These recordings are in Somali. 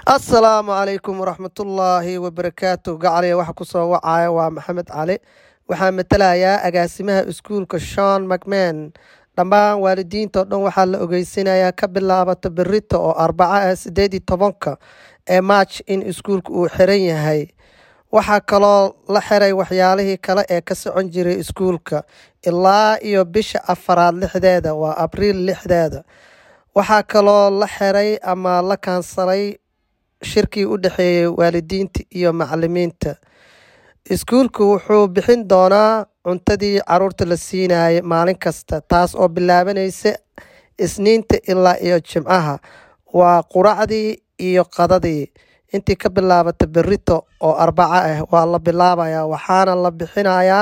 assalaamu calaykum waraxmatullaahi wabarakaatu gacaliya waxa kusoo wacaya waa maxamed cali waxaa matalayaa agaasimaha iskuulka shon macman dhammaan waalidiinta oo dhan waxaa la ogeysinayaa ka bilaabata berito oo arbaca ah sideed iyo tobanka ee march in iskuulka uu xiran yahay waxaa kaloo la xiray waxyaalihii kale ee ka socon jiray iskuulka ilaa iyo bisha afaraad lixdeeda waa abriil lixdeeda waxaa kaloo la xiray ama la kaansalay shirkii u dhexeeyey waalidiinta iyo macalimiinta iskuulku wuxuu bixin doonaa cuntadii caruurta la siinayay maalin kasta taas oo bilaabanaysa isniinta ilaa iyo jimcaha waa quracdii iyo qadadii intii ka bilaabata berito oo arbaco ah waa la bilaabayaa waxaana la bixinayaa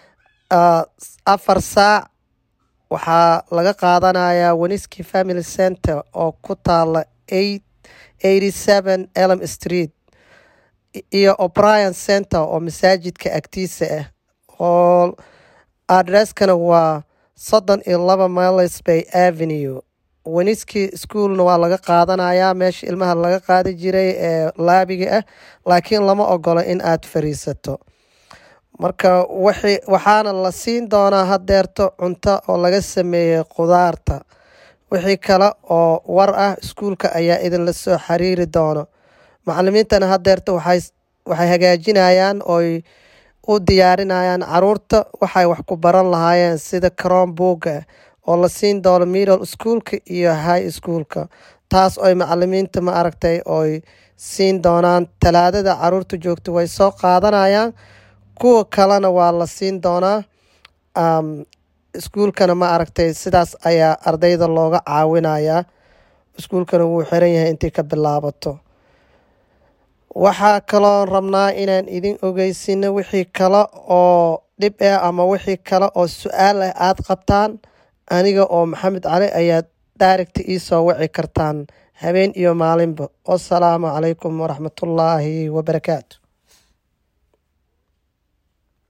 afar saac waxaa laga qaadanayaa weniski family center oo ku taala eighty seven elm street iyo o'brien center oo masaajidka agtiisa ah oo adresskana waa soddon iyo laba miles bay avenue weniski schoolna waa laga qaadanayaa meesha ilmaha laga qaadi jiray ee laabiga ah laakiin lama ogolo in aad fariisato marka waxaana la siin doonaa hadeerto cunto oo laga sameeyey khudaarta wixii kale oo war ah iskuulka ayaa idinla soo xiriiri doono macalimiintana hadeerta waxay hagaajinayaan ooy u diyaarinayaan caruurta waxay wax ku baran lahaayeen sida crombuga oo la siin doono middle schoolka iyo high schoolka taas oy macalimiinta ma aragtay oy siin doonaan talaadada caruurta joogta way soo qaadanayaan kuwa kalena waa la siin doonaa iskuulkana ma aragtay sidaas ayaa ardayda looga caawinayaa iskuulkana wuu xiran yahay intii ka bilaabato waxaa kaloo rabnaa inaan idin ogeysino wixii kale oo dhib ah ama wixii kale oo su-aal ah aada qabtaan aniga oo maxamed cali ayaad daarigta iisoo wici kartaan habeen iyo maalinba wasalaamu calaykum waraxmatullaahi wabarakaatu